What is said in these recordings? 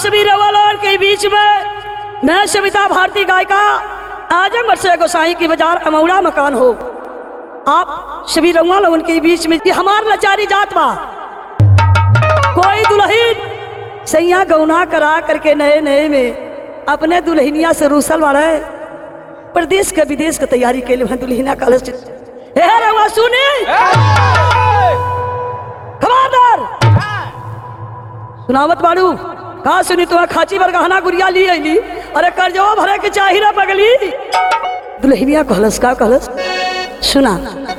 सभी रवालोर के बीच में मैं सविता भारती गायिका आजमगढ़ से गोसाई की बाजार अमौड़ा मकान हो आप सभी रउआ लोगन के बीच में ये हमार लाचारी जात बा कोई दुल्हन सैया गौना करा करके नए नए में अपने दुल्हनिया से रूसल वाले प्रदेश के विदेश के तैयारी के लिए दुल्हनिया कॉलेज हे रउआ सुने खबरदार सुनावत बाड़ू का सुनी तुम्हें खाची पर गहना गुड़िया ली अली अरे कर्जवा भरे के चाही ना पगली दुल्हनिया कहलस का कहलस सुना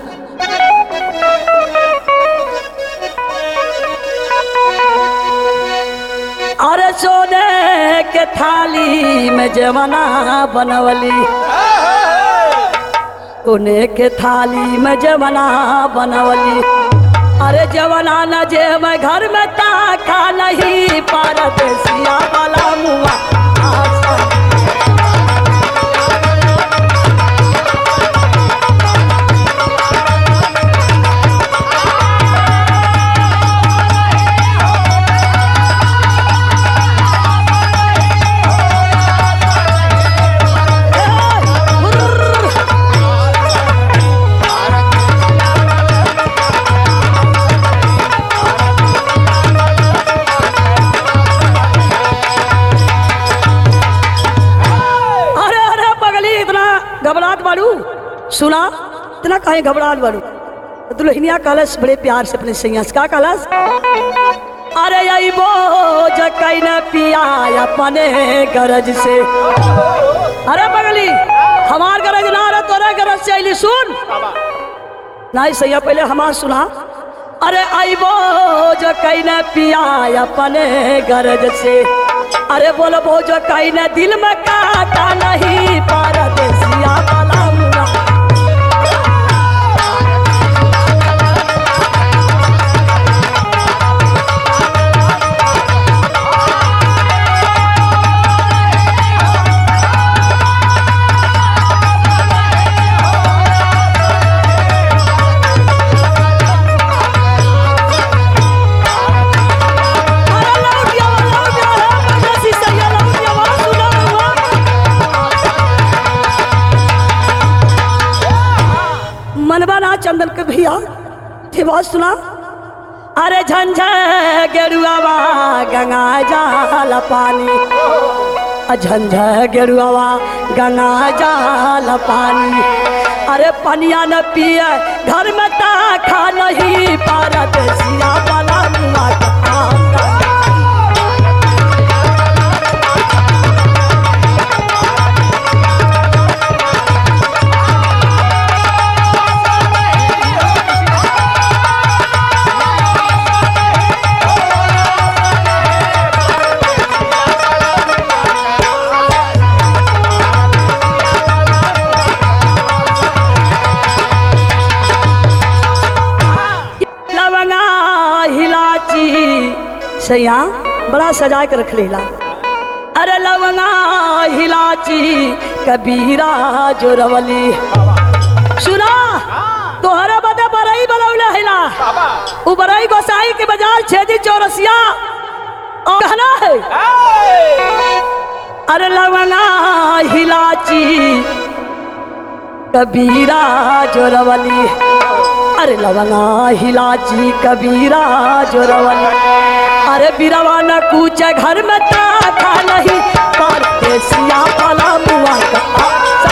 अरे सोने के थाली में जवना बनवली सोने के थाली में जवना बनवली अरे जवना न जे मैं घर में ताका नहीं पारत सिया वाला मुआ आशा। अरे अरे पगली इतना घबराहट बाड़ू सुना इतना काहे घबराहट बाड़ू दुल्हनिया कलश बड़े प्यार से अपने सैया से का कलश अरे यही बोझ कई न पिया अपने गरज से अरे पगली हमार गरज ना रहे तोरे गरज से अली सुन नहीं सैया पहले हमार सुना अरे आई बोझ कई न पिया अपने गरज से अरे बोलो बोझ कई न दिल में काटा नहीं पारदेसिया वाला मुआ अरे लौट गया वो, लौट गया है, परदेसी सैया लौट गया वो, सुना हुआ। मनवा ना चंदन के भैया थे बात सुना अरे झंझ गेरुआवा गंगा जाल पानी अ झंझ गेरुआवा गंगा जाल पानी अरे पनिया न पिए घर में ता खा नहीं पारत सिया वाला मुआ का आंगन। लवंगा हिलाची सैया बड़ा सजा के रख लेला अरे लवंगा हिलाची कबीरा जोरवली सुना तोहरा बदे बरई बनौले हिला उ बरई गोसाई के बाजार छेदी चौरसिया और कहना है अरे लवंगा हिलाची कबीरा जोरवली अरे लवंगा हिलाची कबीरा जोरवली अरे बिरवा न कूचे घर में ताका नहीं परदेसिया वाला मुआ का आशा।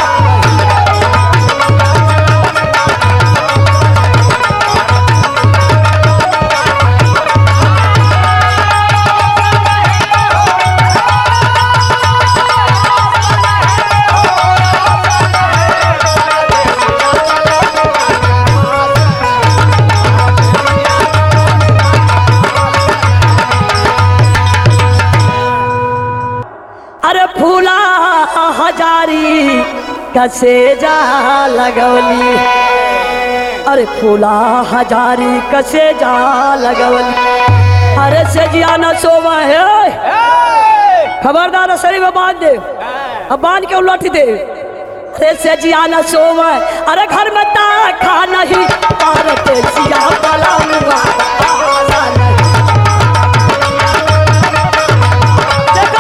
अरे फूला हजारी कसे जा लगवली अरे फूला हजारी कसे जा लगवली अरे सजिया न सोवा है खबरदार शरीर में बांध दे अब बांध के उलट दे अरे सजिया न सोवा अरे घर में ता खा नहीं पारत सिया वाला मुआ आशा नहीं।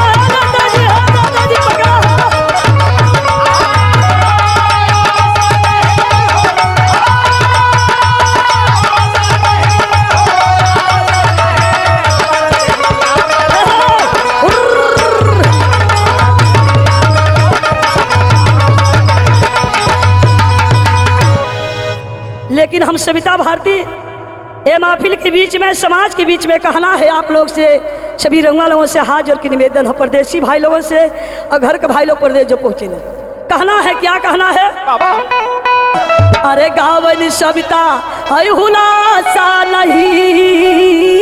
हम सविता भारती ये महफिल के बीच में समाज के बीच में कहना है आप लोग से सभी रंगा लोगों से हाथ जोड़ के निवेदन है परदेसी भाई लोगों से और घर के भाई लोग परदेश जो पहुंचे ने कहना है क्या कहना है अरे गावन सविता है हुलासा नहीं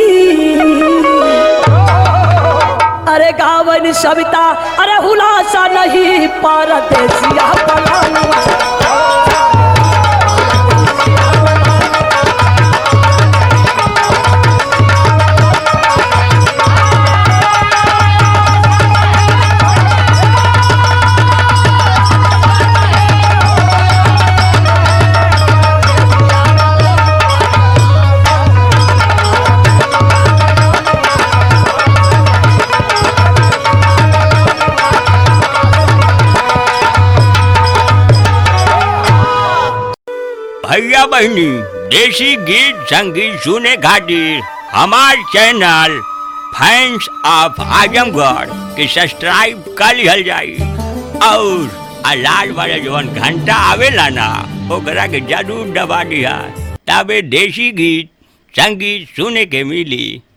अरे गावन सविता अरे हुलासा नहीं परदेसिया पलानुआ भैया बहनी देसी गीत संगीत सुने खातिर हमार चैनल फैंस ऑफ आजमगढ़ के सब्सक्राइब कर लिहल जाई और आ लाल वाला जवन घंटा आवेला ना ओकरा के जरूर दबा दिया तबे देसी गीत संगीत सुने के मिली